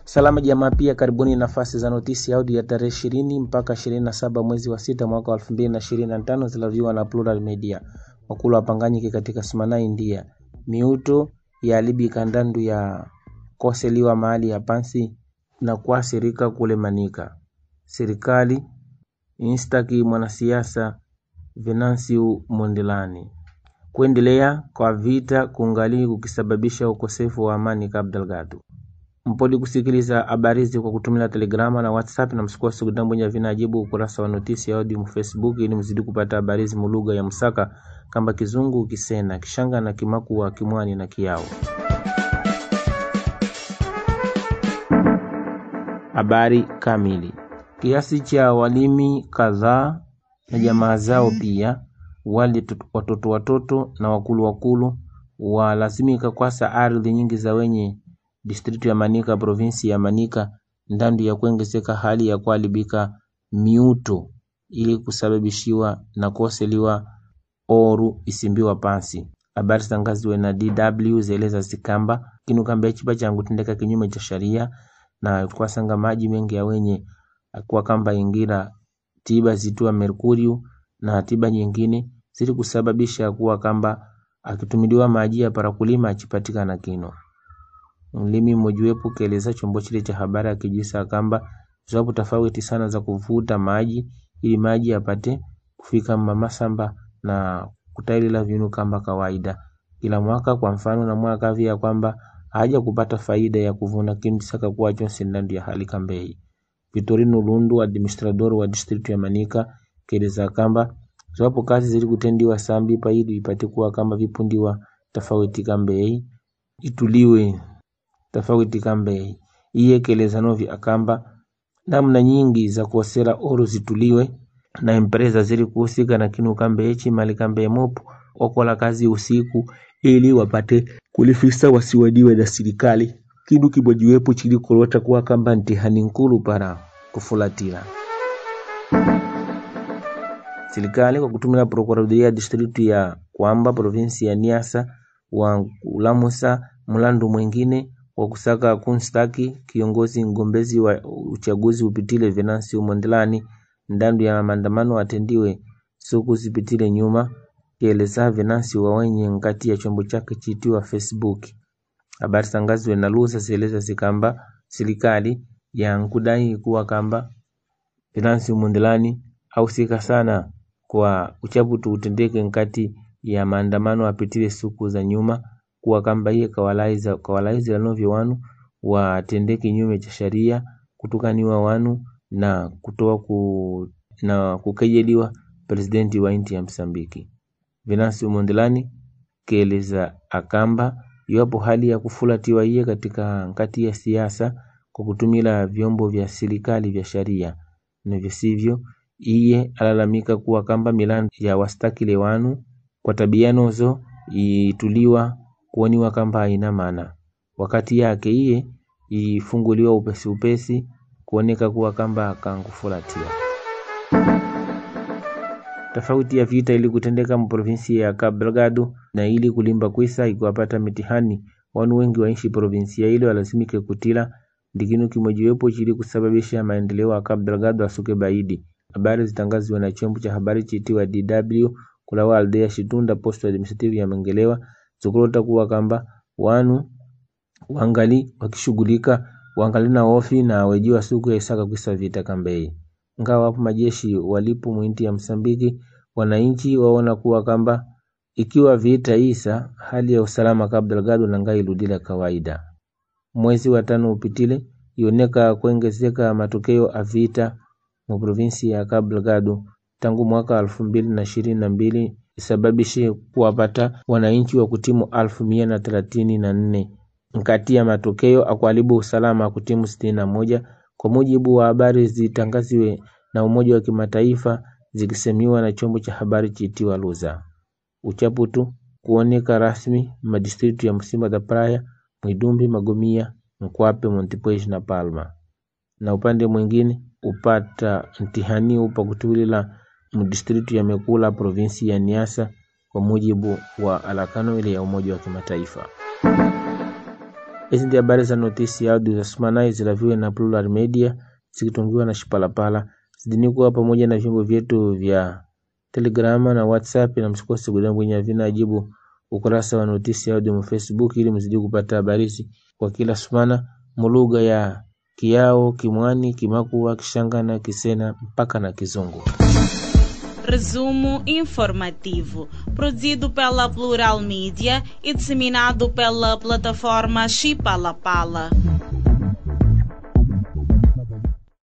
Salama jamaa, pia karibuni nafasi za notisi audio ya tarehe ishirini mpaka ishirini na saba mwezi wa sita mwaka wa elfu mbili na ishirini na tano zilaviwa na Plural Media. Wakulu wapanganyike katika Simana India, miuto ya alibi kandandu ya koseliwa mahali ya pansi na kuasirika kule Manika. Serikali instaki mwanasiasa Venancio Mondlane kuendelea kwa vita kungali kukisababisha ukosefu wa amani Cabo Delgado. Mpodi kusikiliza habari hizi kwa kutumia Telegrama na WhatsApp na msikose kudambwinya vinajibu ukurasa wa notisi ya audio mu Facebook ili mzidi kupata habari hizi mulugha ya Msaka kamba Kizungu, Kisena, Kishanga na Kimakua, Kimwani na Kiao. Habari kamili. Kiasi cha walimi kadhaa na jamaa zao pia wale watoto watoto na wakulu wakulu walazimika kwasa ardhi nyingi za wenye distritu ya Manika provinsi ya Manika ndandu ya kuongezeka hali ya kuharibika miuto ili kusababishiwa na koseliwa oru isimbiwa pansi. Habari zitangaziwe na DW zeleza zikamba kinu kamba chipa changu tendeka kinyume cha sharia na kwasanga maji mengi ya wenye kwa kamba ingira tiba zitua merkuriu na tiba nyingine zili kusababisha kuwa kamba akitumiliwa maji ya para kulima achipatikana kino mlimi mmojawapo kaeleza chombo chile cha habari akijisa kamba ziwapo tofauti sana za kuvuta maji ili maji yapate kufika mamasamba na kutailila vinu kamba kawaida kila mwaka. Kwa mfano na mwaka via kwamba haja kupata faida ya kuvuna kintu saka kuwa chonse ndani ya hali kambei. Vitorino Lundu, administrador wa district ya Manika, keleza kamba ziwapo kazi zili kutendiwa sambi pa ili ipate kuwa kama vipundiwa tofauti kambei ituliwe tofauti kambei iye keleza novi akamba namna nyingi za kuosera oro zituliwe na empresa zili kuhusika na kinu kambe echi mali kambe mopo wakola kazi usiku ili wapate kulifisa wasiwadiwe na serikali kinu kimojiwepo chili kulota kuwa kamba ntihani nkulu para kufulatila serikali kwa kutumia prokuradoria ya distritu ya kwamba provinsi ya Niasa wa ulamusa mlandu mwingine wa kusaka kunstaki kiongozi mgombezi wa uchaguzi upitile Venancio Mondlane ndandu ya maandamano atendiwe siku zipitile nyuma, kieleza Venancio wa wenye nkati ya chombo chake chitiwa Facebook. Habari tangaziwe na lusa zieleza zikamba serikali ya nkudai kuwa kamba Venancio Mondlane hausika sana kwa uchaputu utendeke nkati ya maandamano apitile siku za nyuma kuwa kamba iye kawalaiza kawalaiza lanovyo wanu watende kinyume cha sharia kutukaniwa wanu na kutoa ku, na kukejeliwa presidenti wa nchi ya Msambiki. Venancio Mondlane keleza akamba iwapo hali ya kufulatiwa iye katika nkati ya siasa kwa kutumila vyombo vya serikali vya sharia na visivyo, iye alalamika kuwa kamba milandu ya wastakile wanu kwa tabia nozo ituliwa kuoniwa kamba haina maana, wakati yake iye ifunguliwa upesi upesi kuoneka kuwa kamba kankufulatia tofauti ya vita ili kutendeka mprovinsi ya Cabo Delgado na ili kulimba kwisa ikiwapata mitihani wanu wengi waishi provinsia ile walazimike kutila ndikinu kimojiwepo chili kusababisha maendeleo ya Cabo Delgado asuke baidi. Habari zitangaziwa na chombo cha habari chitiwa DW kulawa aldea Shitunda posto administrative ya Mengelewa zikulota kuwa kamba wanu wangali wakishughulika wangali na ofi na wejiwa siku ya isaka kwisa vita kambei ngawa wapo majeshi walipo mwinti ya Msambiki, wananchi waona kuwa kamba ikiwa vita isa hali ya usalama Cabo Delgado nanga iludila kawaida. Mwezi wa tano upitile ioneka kuongezeka matokeo a vita mu provinsi ya Cabo Delgado tangu mwaka elfu mbili na ishirini na mbili isababishe kuwapata wananchi wa kutimu alfu mia na thelathini na nne nkati ya matokeo akuharibu usalama kutimu sitini na moja kwa mujibu wa habari zitangaziwe na Umoja wa Kimataifa zikisemiwa na chombo cha habari chitiwa Luza. Uchaputu kuoneka rasmi madistritu ya Msimba da Praia, Mwidumbi, Magomia, Nkwape, Montepuez na Palma. Na upande mwingine upata mtihani upa kutulila mdistritu ya Mekula provinsi ya Niasa kwa mujibu wa alakano ile ya Umoja wa Kimataifa. Hizi ndi habari za notisi ya audio za Sumanai zilaviwe na Plural Media zikitungiwa na Shipalapala. Zidini kuwa pamoja na vyombo vyetu vya Telegrama na WhatsApp, na msikose kudambwinya vina ajibu ukurasa wa notisi ya audio mu Facebook ili mzidi kupata habari hizi kwa kila sumana mulugha ya Kiao, Kimwani, Kimakua, Kishangana, Kisena mpaka na Kizungu. Resumo informativo, produzido pela Plural Mídia e disseminado pela plataforma Chipalapala.